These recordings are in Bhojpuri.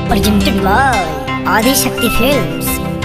presented by Adi Shakti Films.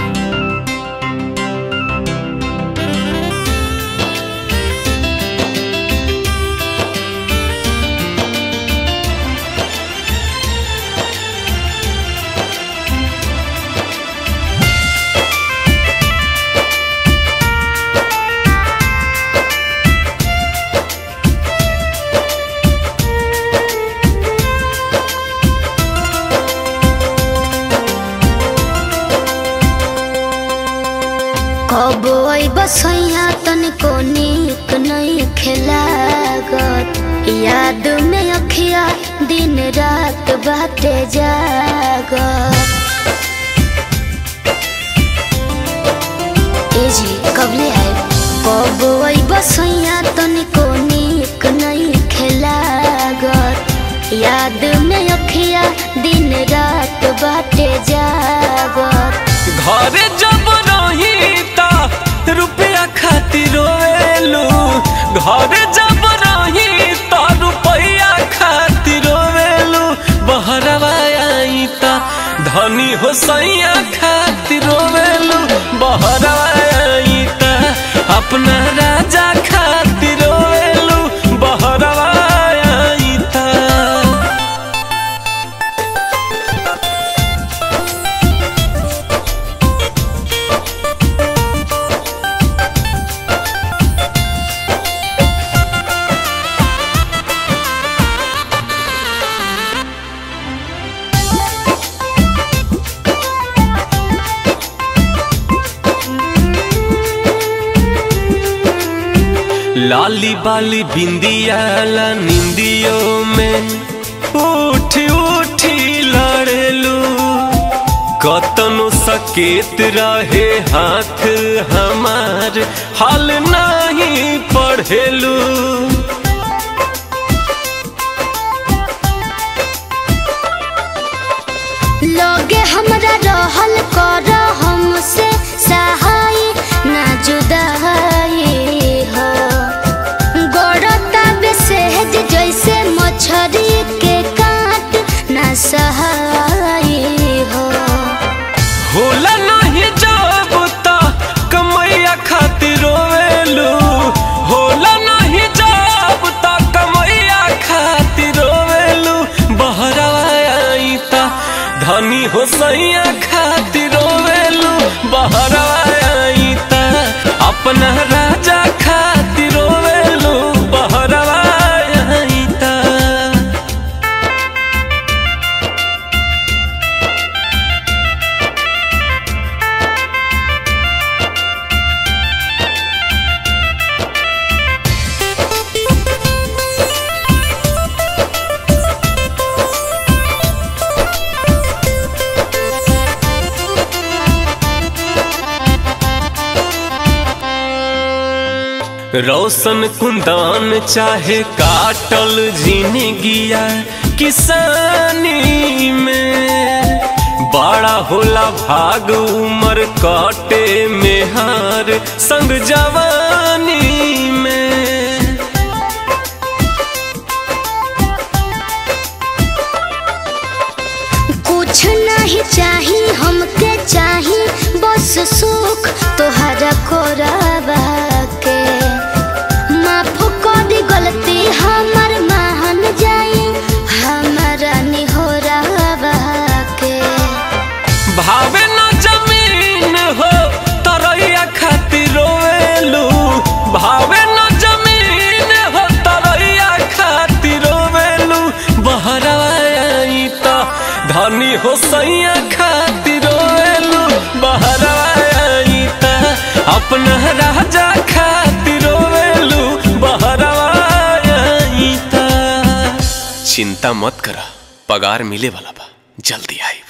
कब बसैया तनिको नीक नहीं खेलागत याद में अखिया दिन रात बाटे जागत ए जी कबले आए कब बसैया तनिको नीक नहीं खेलागत याद में अखिया दिन रात बाटे जागत घरे जब रही ता रुपया खातिर रोवेलू घरे जब रही ता रुपया खातिर रोवेलू बहरवा आई ता धनी हो सैया खातिर रोवेलू बहरवा आई ता अपना राजा खातिर रोवेलू बहरवा आई ता लाली बाली बिंदिया ला निंदियों में उठ उठी लड़ेलू कतनो सकेत रहे हाथ हमार हाल नहीं पढ़ेलू लोगे हमरा रहल कर हमसे सहाय ना जुदाई हो गड़ता बेसहज जैसे मछरी के काट ना सहाय हो होला नहीं जब ता कमैया खातिर रोवेलू होला नहीं जब ता कमैया खातिर रोवेलू बहरवा आई ता धनी हो सैया खातिर रोवेलू बहरवा आई ता अपना राजा खातिर रोवेलू बहरवा आई ता रोशन कुंदन चाहे काटल जिंदगिया किसानी में बड़ा होला भाग उमर कटे में हार संग जवानी में कुछ नहीं चाही हमके चाही बस सुख तोहरा कोराबा के माफ कर दी गलती हमर मान जाई हमारा निहोराबा के भावे न जमीन हो तरैया खातिर रोवेलू भावे न जमीन हो तरैया खातिर रोवेलू बहरवा आई ता धनी हो सैया खातिर रोवेलू बहरवा आई ता अपना राजा खातिर रोवेलू बहरवा आई ता चिंता मत करा पगार मिले वाला बा जल्दी आई